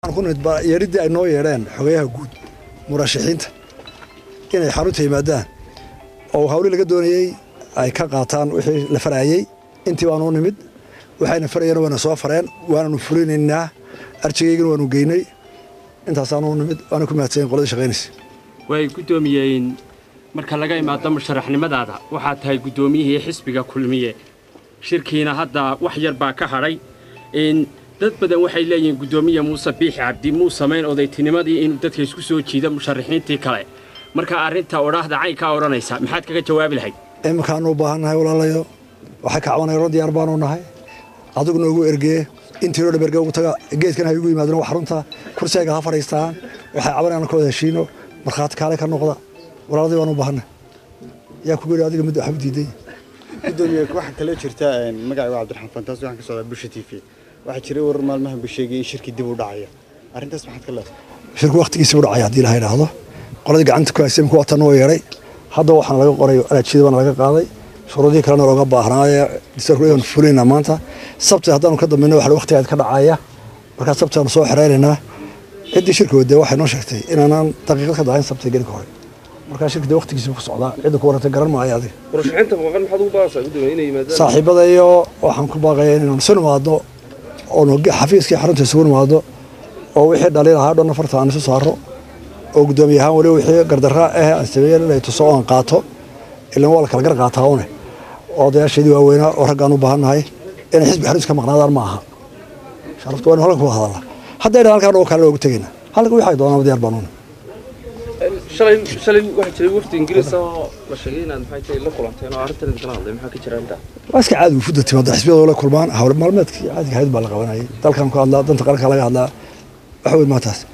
yeeridii ay noo yeedheen xogayaha guud murashaxiinta inay xarunta yimaadaan oo hawli laga doonayey ay ka qaataan wixii la farayey intii baanu nimid waxayna farayeen waana soo fareen waananu fulinaynaa arjigaygana waanu geynay intaasaanu nimid waana ku mahadsanyin qoladii shaqaynaysa way guddoomiyeen marka laga imaado musharaxnimadaada waxaad tahay guddoomiyihii xisbiga kulmiye shirkiina hadda wax yar baa ka hadhay dad badan waxay leeyihiin guddoomiye muuse biixi cabdi muu samayn odaytinimadii inuu dadka isku soo jiida musharaxiintii kale marka arrinta odhaahda caynkaa odhanaysa maxaad kaga jawaabi lahayd iminkaanu u baahan nahay walaalayo waxay ka cabanaya ro diyaar baanu nahay adigu noogu ergee intiinoo dham erge ugu taga geedkan hay ugu yimaadeen wax xarunta kursiga ha fadhiistaan waxay cabanayaan ka wada heshiino markhaati kaale ka noqda walaaladii baanu u baahannahay yaa kugu yidhi adiga mid waxba diiday gudoomiye waxaa kale jirta magacayga cabdiraxmaan fantaas waxaan ka socdaa bulsha t v waxaa jiray warar maalmahan buu sheegay in shirkii dib u dhacaya arrintaas maxaad ka leedahay shirku waqtigiisa u dhacaya haddii laha idhaahdo qoladii gacanta ku haysay imka watan oo yeedhay hadda waxaana laga qoray alaajiyada baana laga qaaday shuruudihii kalena looga baahnaaye disarkuleyan fulinaa maanta sabti haddaanu ka dambayno waxa waqtigaad ka dhacaya markaa sabtiaanu soo xereynaynaa ciddii shirka wadee waxay noo sheegtay inaanaan daqiiqad ka dahayn sabti gelinka hore markaa shirka dee waqtigiisa ku socdaa cidda ku warantay garan maayo adiga murashaxiinta maqan maxaad ugu baaqaysaa gudoomiye inay yimaadaan saaxiibada iyo waxaan ku baaqaya inaanu isu nimaadno oonu xafiiskii xarunta isugu nimaadno oo wixii dhaliil ahaa dhan afarta aan isu saaro oo guddoomiye ahaan weli wixii gardarra ah aan sameeyey inay tuso oo aan qaato ilan waa la kala gar qaataa une odayaasheedii waaweynaa oo raggaan u baahannahay inay xisbi xarunta ka maqnaadaan ma aha sharaftu waa inu halkan ku hadalla hadday dhan halkaan oo kale loogu tegayna halka wixii ay doonaan diyaar baanuuna shalay shalay waxaa jiray wafdi ingiriis oo la sheegay inaad maxay tahay la kulanteen oo arrintan idinkala hadlay maxaa ka jira intaa waa iska caadi wufuda timaada xisbiyada la kulmaan hawl maalmeedkii caadiga ahayd baa la qabanayay dalkan ku hadlaa danta qaranka laga hadlaa wax weyn maataas